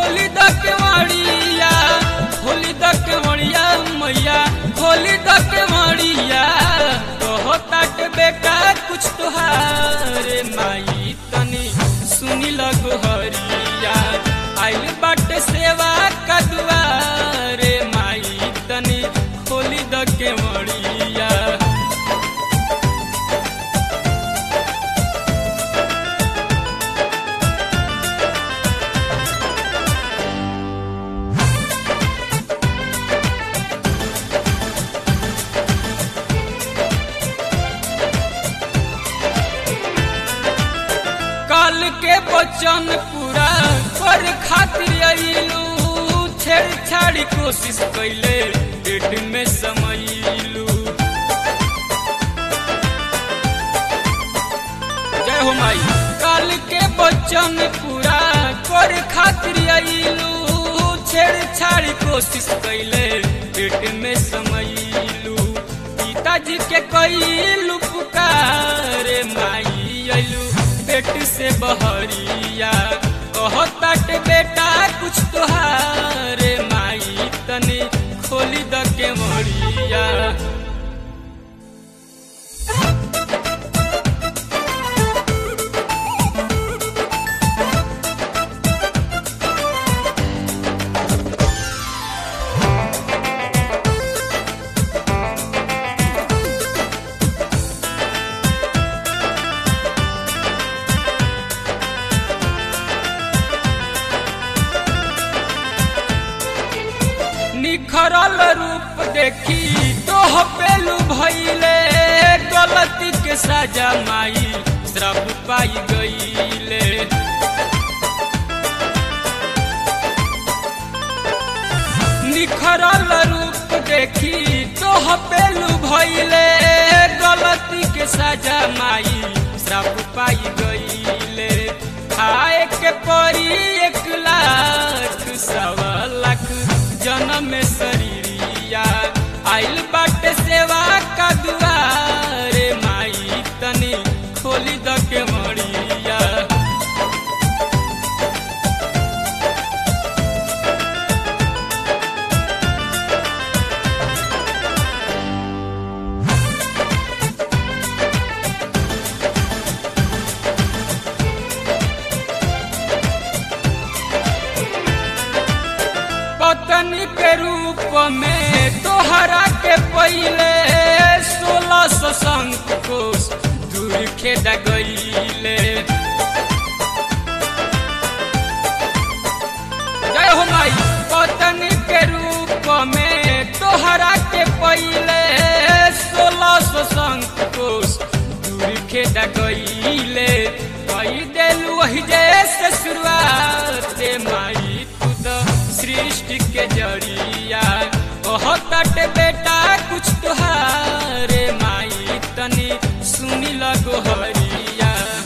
खोली द केवड़िया खोली द केवड़िया मैया खोली द केवड़िया कहता के बेटा कुछ तोहारे माई तनी सुनी लगो हरिया आइल बाटे सेवा का दुआरे माई तनी खोली द केवड़िया काल के वचन पूरा कर खातिर अइलू छेड़छाड़ी कोशिश कैले पेट में समैलू जय हो माई काल के वचन पूरा कर खातिर अइलू छेड़छाड़ी कोशिश कैले पेट में समैलू पिताजी के कैलू पुकारे माई अइलू पेट से बहरिया कहतात बेटा कुछ तोहारे माई तनी खोली द के मरिया निखरल रूप देखी तोह पेलू भैले गलती के सजा माई श्रप पाई गईले निखरल रूप देखी तोह पेलू भैले गलती के सजा माई श्रप पाई गईले खाए के परी एक लाख सवा लाख जन्म में शरीरिया आइल बाटे सेवा का दुआरे माई तनी खोली द के मरिया पत्नी के रूप में तोहरा के पहले सोलह सौ संख कोस दूर खेद गईले जय हो माई पत्नी के रूप में तोहरा के पहले सोलह सौ संख कोस दूर खेद गईले कई देलू वही जैसे शुरुआत माई तू तो सृष्टि के जरिया कहत बेटा कुछ तुहारे माई तनी सुनी लगो हरिया